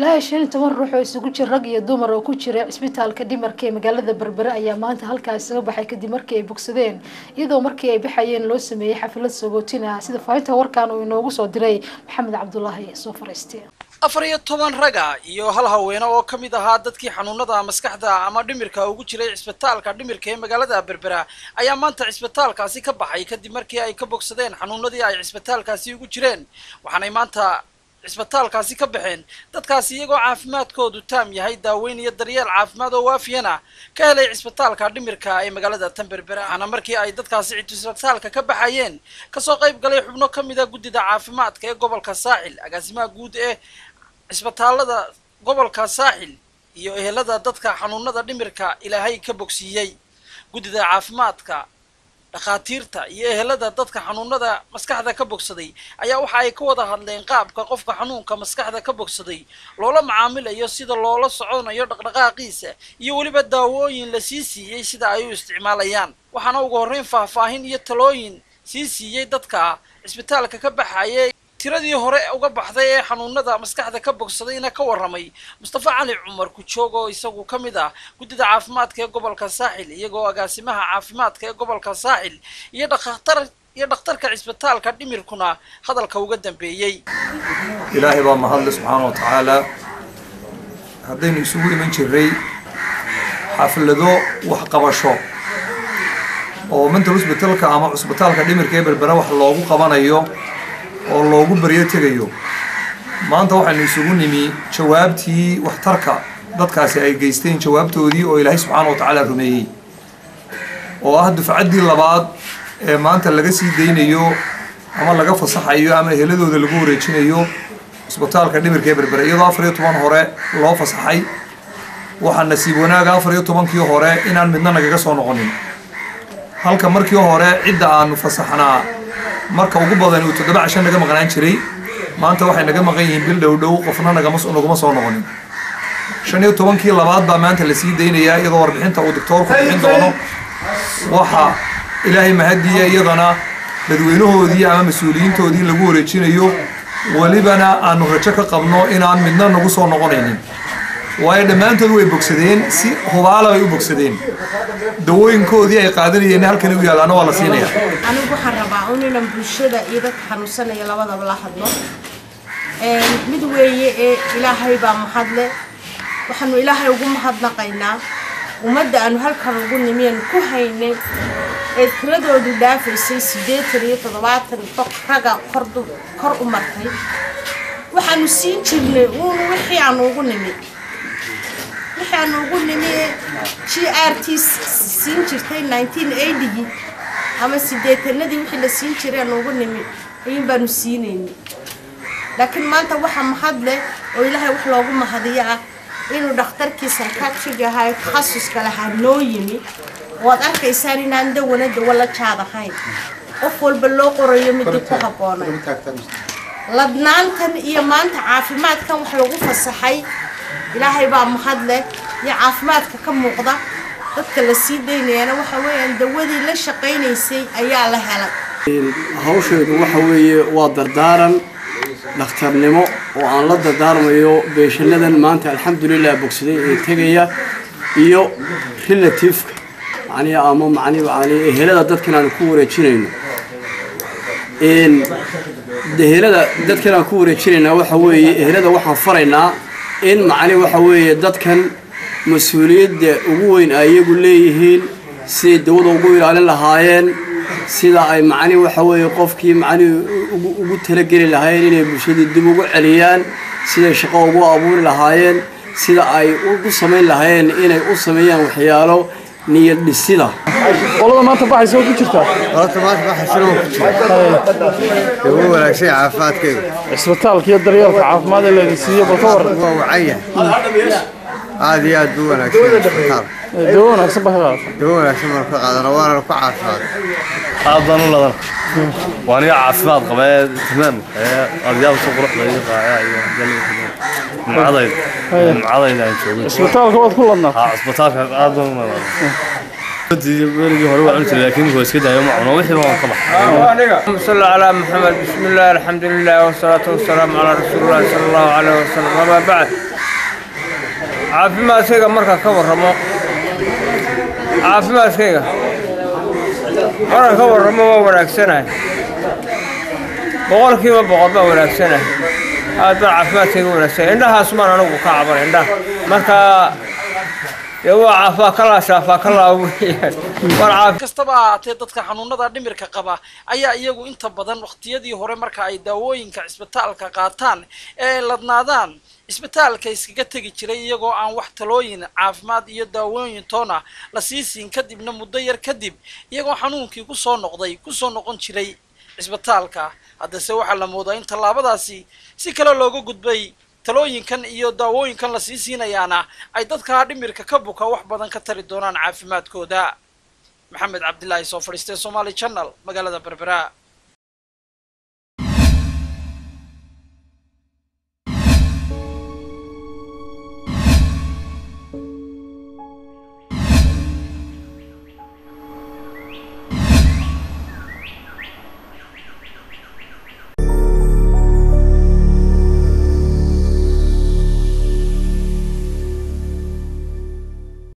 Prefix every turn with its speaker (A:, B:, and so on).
A: ilaa shan iyo toban ruux oo isugu jira rag iyo dumar oo ku jira cisbitaalka dhimarka ee magaalada berbere ayaa maanta halkaas isaga baxay kadib markii ay bogsadeen iyadoo markii ay baxayeen loo sameeyey xaflad sagootin ah sida faahinta warkan uu inoogu soo diray maxamed cabdulaahi soo fariistay
B: afar iyo toban raga iyo hal haweene oo ka mid ahaa dadkii xanuunada maskaxda ama dhimirka ugu jiray cisbitaalka dhimirka ee magaalada berbera ayaa maanta cisbitaalkaasi ka baxay kadib markii ay ka bogsadeen xanuunadii ay cisbitaalkaasi ugu jireen waxaanay maanta cisbitaalkaasi ka baxeen dadkaasi iyagoo caafimaadkoodu taam yahay daaweyn iyo daryeel caafimaad oo waafiyana ka helay cisbitaalka dhimirka ee magaalada tan berbera waxaana markii ay dadkaasi cisbitaalka ka baxayeen kasoo qayb galay xubno ka mid a guddida caafimaadka ee gobolka saaxil agaasimaha guud ee cisbitaalada gobolka saaxil iyo ehelada dadka xanuunada dhimirka ilaahay ka bogsiiyey guddida caafimaadka dhakhaatiirta iyo ehelada dadka xanuunada maskaxda ka bogsaday ayaa waxa ay ka wada hadleen qaabka qofka xanuunka maskaxda ka bogsaday loola macaamilayo sida loola soconayo dhaqdhaqaaqiisa iyo weliba daawooyin la sii siiyey sida ay u isticmaalayaan waxaana ugu horreyn faahfaahin iyo talooyin sii siiyey dadka cisbitaalka ka baxayay tiradii hore uga baxday ee xanuunada maskaxda ka bogsadayna ka warramay mustafa cali cumar kujoog oo isagu ka mid ah guddida caafimaadka ee gobolka saaxil iyagoo agaasimaha caafimaadka ee gobolka saaxil iyo dhaktar iyo dhakhtarka cisbitaalka dhimirkuna hadalka uga dambeeyey
C: ilaahay baa mahadle subxaana wa tacaala haddaynu isugu iman jirray xaflado waxqabasho oo mental hosbitalka ama cusbitaalka dhimirka ee berbera wax loogu qabanayo oo loogu baryo tegayo maanta waxaynu isugu nimi jawaabtii waxtarka dadkaasi ay geysteen jawaabtoodii oo ilaahay subxaana wa tacaala rumeeyey oo ah dufcaddii labaad ee maanta laga sii daynayo ama laga fasaxayo ama eheladooda lagu wareejinayo cisbitaalka dhimirka ee berbere iyadoo afar iyo toban hore loo fasaxay waxaa nasiib wanaaga afar iyo tobankii hore inaan midna nagaga soo noqonin halka markii hore cidda aanu fasaxnaa marka ugu badan uu toddoba cashan naga maqnaan jiray maanta waxay naga maqan yihiin bil dhow dhow qofna nagama naguma soo noqonin shan iyo tobankii labaad baa maanta la sii daynayaa iyadoo warbixinta uu doctoorku bixin doono waxa ilaahay mahadiya iyadana dadweynahoodii ama mas-uuliyiintoodii lagu wareejinayo welibana aanu rajo ka qabno inaan midna nagu soo noqonaynin waayo dhammaantood way bogsadeen si hubaala bay u bogsadeen dawooyinkoodii ay qaadanayeen halkani u yaalaana waa la siinaya
D: anigu waxaan rabaa un inaan bulshada iyo dadka xanuunsanaya labadaba la hadlo mid weeye ee ilaahay baa mahadle waxaanu ilaahay ugu mahadnaqaynaa ummadda aanu halkan ugu nimiyan ku haynay ee tiradoodu dhaafaysay siddeetan iyo toddobaatan raga kor u martay waxaanu siin jirnay uun wixii aanu ugu nimi wixii aanu ugu nimi g r t siin jirtay nineteen eigii ama siddeetanadii wixii la siin jiray aanu ugu nimi ayuun baanu siinaynay laakiin maanta waxaa mahad leh oo ilaahay wax loogu mahadiyo ah inuu dhakhtarkii sarkaajiga ahaa ee takhasuska lahaa noo yimi waad arkaysaan inaan dawana dawo la jaad ahayn qof walba loo qorayo midii ku habboonay ladnaantan iyo maanta caafimaadkan wax lagu fasaxay ilaahay baa mahad leh iyo caafimaadka ka muuqda dadka la sii daynayana waxa weeyaan dawadii la shaqaynaysay ayaa la helay
E: hawsheedu waxa weeye waa dardaaran dhakhtarnimo oo aan la dardaarmayo beeshanadan maanta alxamdulilah bogsaday ee tegaya iyo relativeka macnihi ama macnihi macnihi ehelada dadkan aan ku wareejinayno een ehelada dadkan aan ku wareejinaynaa waxa weeye ehelada waxaan faraynaa in macnihi waxa weeye dadkan mas-uuliyadda ugu weyn ay iyagu leeyihiin siday dawada ugu ilaalin lahaayeen sida ay macnihi waxa weeye qofkii macnihi ugu talageli lahaayeen inay bulshadii dib ugu celiyaan siday shaqo ugu abuuri lahaayeen sida ay u samayn lahaayeen inay u sameeyaan waxyaalo niyad dhisida
F: qolada maanta baxaysa oo ku jirtaa
G: qolada maanta baxaysa oo ku jirta ugu wanaagsan caafimaadkeedu
F: cisbitaalka iyo daryeelka caafimaad ee laydin siiyo bal ka waran
G: waa wacan yahay aad iyo aad buu wanaagsan yahay cisbitaal
F: dawo wanaagsan baa ka qaadata
G: dawo wanaagsan baan ka qaadana waana ku caafimaad
H: aad baan u ladan waa aniga caafimaad qaba ee tamaam ee aryaal soo quruxda iyo qaaya iyo nimcadayda nimcadayda aan joogay
F: cisbitaalka waad ku ladnaa
H: haa cisbitaalka aad baan u ladan weligii hore waa cuni jiray laakiin waa iska daayo ma cuno wixii baan ka baxay
I: اللهم صل على محمد بسم الله الحمد لله والصلاة والسلام على رسول الله صلى الله عليه وسلم وما بعد
G: caafimaadkayga marka ka warramo caafimaadkayga marka ka warramo waa wanaagsanahay boqolkiiba boqol baa wanaagsanahay aad baa caafimaadkayga wanaagsanay indhahaas maan anigu ka caban indhaha marka dee waa caafaa kalaa shaafaa kalaa weeyaan war caafi
B: kastaba ha ahaatee dadka xanuunada dhimirka qaba ayaa iyagu inta badan waqtiyadii hore marka ay daawooyinka cisbitaalka qaataan ee ay ladnaadaan cisbitaalka iskaga tegi jiray iyagoo aan wax talooyin caafimaad iyo daawooyin toona la sii siin kadibna muddo yar kadib iyagoo xanuunkii kusoo noqday kusoo noqon jiray cisbitaalka haddase waxaa la moodaa in tallaabadaasi si kale looga gudbay talooyinkan iyo daawooyinkan la sii siinayaana ay dadka dhimirka ka buka wax badan ka tari doonaan caafimaadkooda maxamed cabdilaahi soo fadhiistay somaali channel magaalada berbera